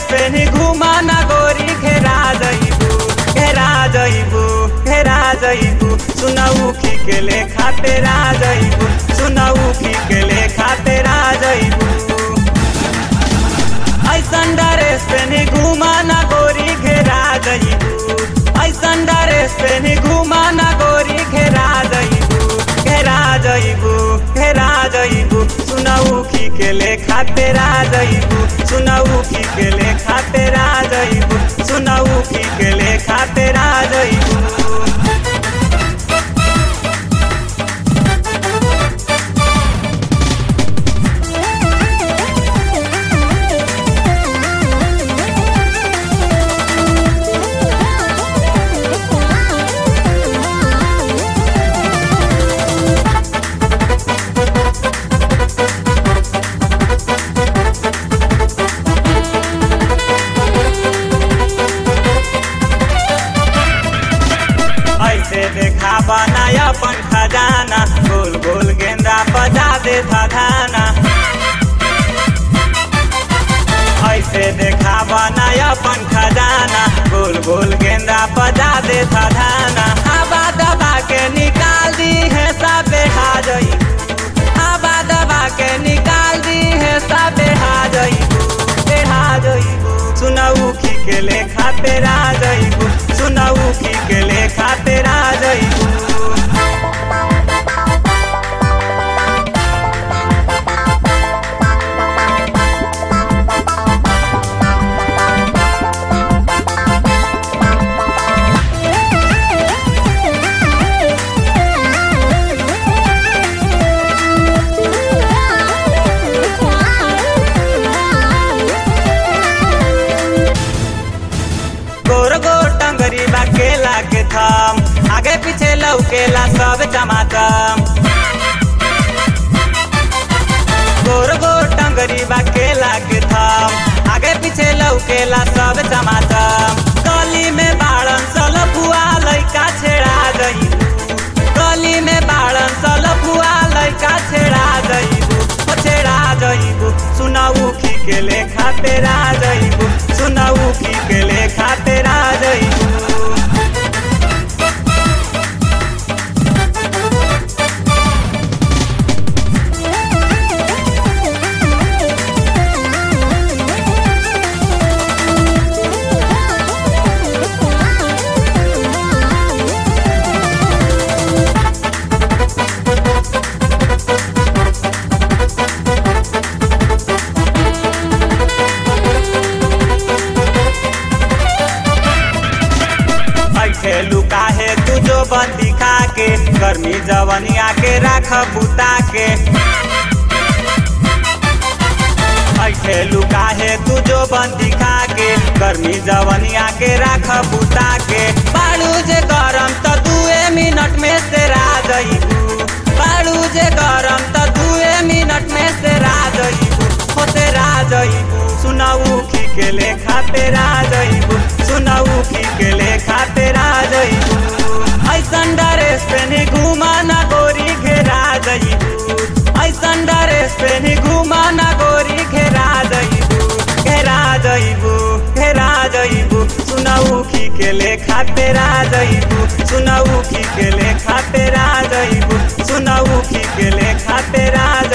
पेनी घुमा ना गोरी घेरा जइबू घेरा जइबू घेरा जइबू सुनऊ की के ले खातेरा जइबू सुनऊ की के ले खातेरा जइबू ऐसन ड्रेस पेनी घुमा ना गोरी घेरा जइबू ऐसन ड्रेस पेनी घुमा ना गोरी घेरा जइबू घेरा जइबू घेरा जइबू सुनऊ की के ले खातेरा जइबू सुनऊ की के ले खातेरा जइबू सुनऊ की के ले खातेरा जइबू ऐसे देखा बनाया अपन खजाना गोल गोल गेंदा बजा दे धाना ऐसे देखा बनाया अपन खजाना गोल गोल गेंदा बजा दे धाना आबा दबा के निकाल दी है सब बेहा जई आबा दबा के निकाल दी है सब बेहा जई बेहा जई सुनऊ की के ले खातेरा जइबू सुनऊ की के ले खातेरा जइबू गोर गोर टंगरी बा केला के थम आगे पीछे लौकेला सब टमाटम गोर गोर टंगरी बा केला के थम आगे पीछे लौकेला सब टमाटम गली में बाड़न सल फुआ लइका छेड़ा गई गली में बाड़न सल फुआ लइका छेड़ा जइबू ओ छेड़ा जइबू सुनाऊ की के ले खातेरा जइबू सुनाऊ की के ले खातेरा जइबू ऐसे लुका है तू जो बंदी खा के गर्मी जवनिया के राख बुता के ऐसे लुका है तू जो बंदी खा के गर्मी जवनिया के राख बुता के बाड़ू जे गरम तो दुए मिनट में से रा जइबू बाड़ू जे गरम तो दुए मिनट में से रा जइबू होते रा जइबू सुनाऊ की के ले खाते रा जइबू सुनाऊ की के ले खाते रा जइबू ऐसन ड्रेस पेनी घुमा ना गोरी घेरा जइबू ऐसन ड्रेस पेनी घुमा ना गोरी घेरा जइबू घेरा जइबू घेरा जइबू सुनाऊ की के ले खाते रा जइबू सुनाऊ की के ले खाते रा जइबू सुनाऊ की के ले खाते रा